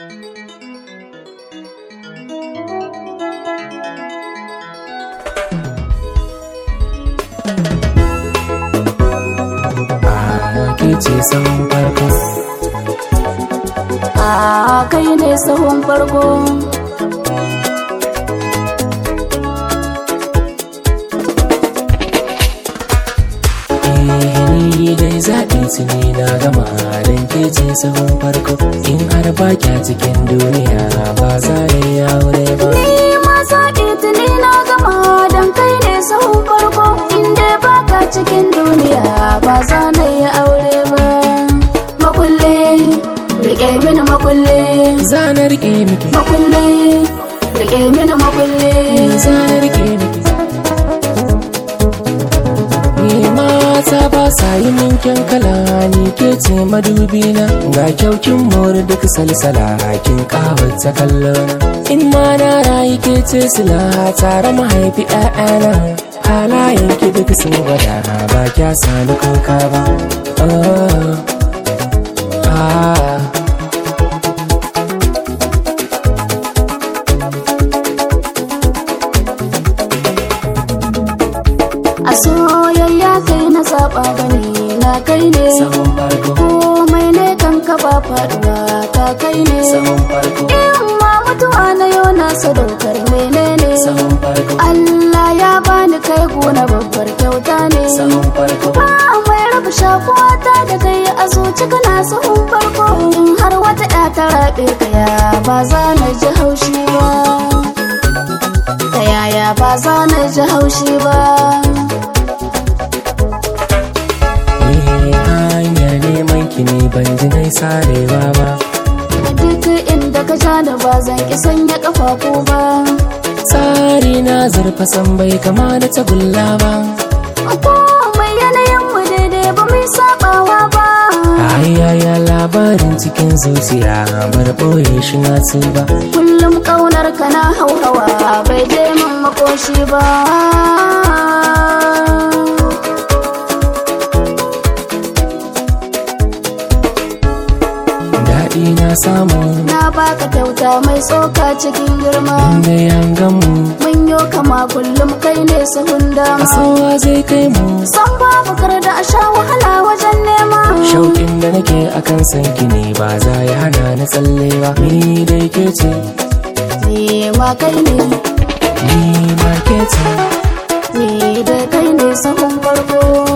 ke ce sahun farko a kai ne sahun farko ni dai zaɓi tuni na gama don ke ce sahun farko in har ba kya cikin duniya ba za ya yi aure ba ni ma zaɓi tuni na gama don kai ne sahun farko inda baka cikin duniya ba za na yi aure ba makulle rike mini makulle zanar rike miki makulle rike mini makulle zanar rike miki Ni mata ba sa yi minkin kala ni ke ce madubi na ga kyaukin mori duk salsala kin kawata kallo in ma na rayu ke ce sila tare mahaifi ƴaƴana halayen ki duk sun gwada ba kya sani kuka ba oh, ah. a soyayya kai na zaɓa bane na kai ne Sahun farko, komai ne kan ka ba faɗuwa ka kai ne sahun farko, in ma mutuwa na yau na sadaukar menene sahun farko, Allah ya bani kai gona babbar kyauta ne sahun farko. ba mai raba shakuwa ta da kai a zuci kana sahun farko in har wata ya ta raɓe kaya ba za na ji haushi ba ta yaya ba za na ji haushi ba Eh, hanyar neman ki ne ban ji nai sarewa ba duk inda ka ja da ba zan ki sanya kafafu ba tsari na zurfa san bai kama da tagulla ba komai yanayin mu daidai ba mai sabawa ba ayaya labarin cikin zuciya bar ɓoye shi na ba kullum kaunar ka na hauhawa bai je min makoshi ba daɗi na samu na baka kyauta mai tsoka cikin girma inda yangan mu mun yo kama kullum kai ne sahun dama asowa zai kai mu san babu kar da a sha wahala wajen nema shauƙin da nake akan sanki ne ba za ya hana na tsalle ba ni dai ke ce ni ma kai ne ni ma ke ce ni dai kai ne sahun farko